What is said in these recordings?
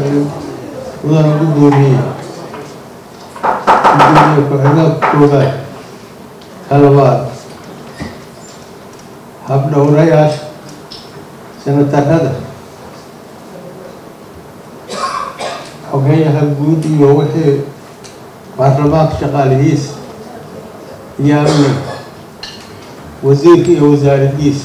mudana gudoomiye gudoomiye ku-xigeenka koobaad talabaad habdhowrayaasha senatarada xogeyaha guud iyo wixii baarlamaanka shaqaalihiisa iyo amni wasiirka iyo wasaaradiisa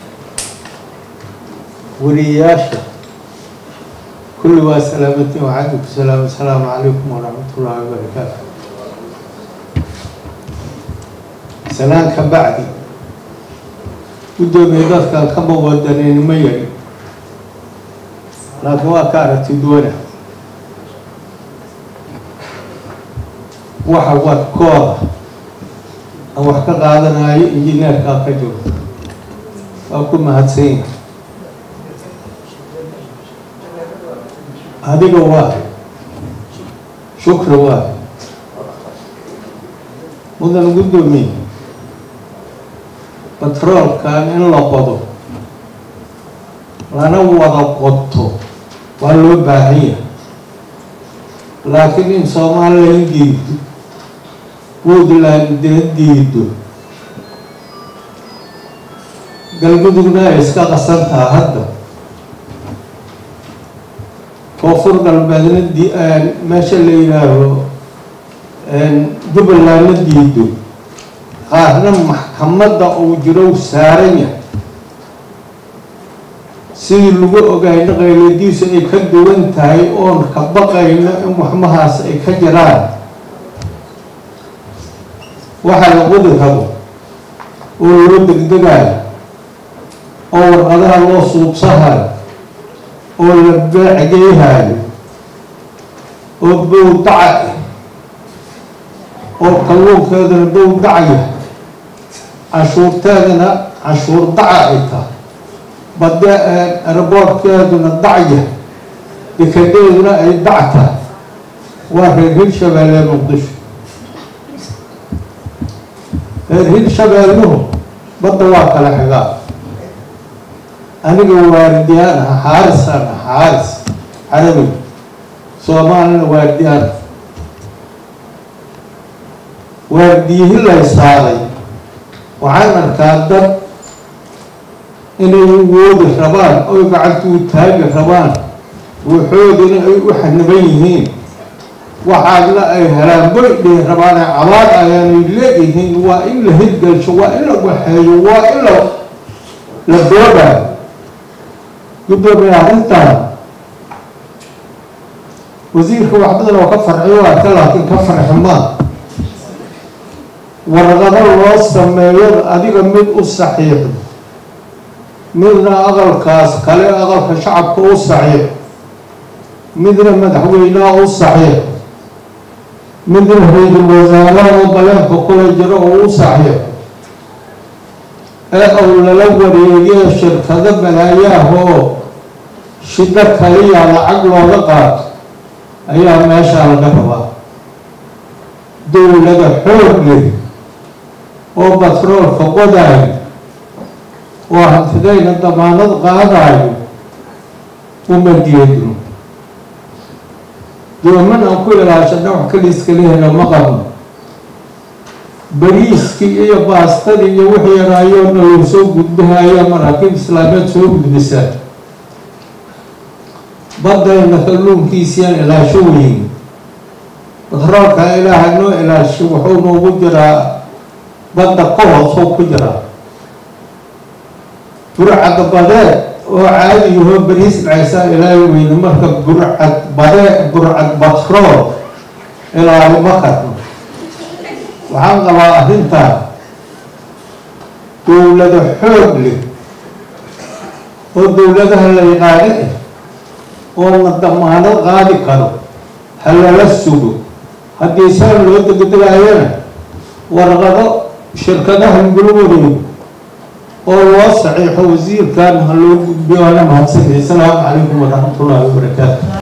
wariyayaasha kulli waa salaamatiin waxaadinku salaam asalaamu calaykum waraxmat ullaahi wabarakaatu salaan ka bacdi guddoomiye dadkan kama wadaneyn ma yari laakiin waa ka aragti duwana waxa wadkooda aan wax ka qaadanayo injineerkaa ka jiro waa ku mahadsanya adiga waa shukri waa mudan guddoomiye batroolkan in la qodo lana wada qoto waa loo baahan yahay laakiin in somalilan diido puntland dee diido galmudugna ay iska qasan taha hadda koonfur galbeedna di meesha la yidhaaho jubbalandna diido qaarna maxkamadda uu jiro saaran yahay sidii lagu ogaayna qayladiisu ay ka duwan tahay oon ka baqayno in waxmahaas ay ka jiraan waxaa la qodi rabo oo loo degdegayo oo warqadaha loo suubsahayo oo la beecgeyhayo oo bowdaca oo kalluunkeedana bowdacaya cashuurteedana cashuur daca ay tahay bade eraboortkeeduna dacya dekadeeduna ay dac tahay waa reer hirshabeelle muqdisho reer hirshabeelluhu badda waa kala xigaa aniga waardiyaan ah xaarisaan ah xaaris carabi soomaalina waardiyaan waardiyihi laysaaday waxaan arkaa dad inay woodi rabaan oy gacantuu taagi rabaan waxoodina ay u xaniban yihiin waxaadna ay helaan boydhay rabaane cabaad ayaanay leeyihiin waa in la hirgelsho waa in la waxeeyo waa in la la doodayo guddoomiye arrintan wasiirka waxbadan oo ka farxiyo arka laakiin ka farxi maa warqado loo sameeyo adiga mid u saxiixo midna aqalkaas kale aqalka shacabka u saxiixo midna madaxweynaha u saxiixo midna ra-iisul wasaaraha oo baleenka kula jiro oo u saxiixo ee uu lala wareegiyo shirkado balaayaahoo shiddo kaliya lacag looga qaato ayaa meeshaa laga rabaa dowlada xoog leh oo batroolka qodaayo oo hantidayna damaanad qaadayo uma geedno dooman aan ku ilaashana wax kaliiskalihena ma qabno bariiskii iyo baastadii iyo wixii yaraayoona lou soo gudbahaya maraakiib islaameed soo gudbisaa badayna kalluunkiisiyaan ilaasho weyn batroolka ilaahay noo ilaasho wuxuu noogu jiraa badda ka hoosoo ku jiraa burcad badeed oo caadi yahoo bariis dhacaysaa ilaahay weyne marka burcad badee burcad batrool ilaahay ma karno waxaan qabaa arrintaa dowlado xoog leh oo dowladaha la yaqaano ah oo la damaanad qaadi karo ha lala sugo haddii saan loo degdegaayana warqado shirkadaha lagula wareego oo loo saxiixo wasiirkan ha loo gudbiyo ana mahadsanay asalaamu calaykum waraxmat ullaahi wabarakaatu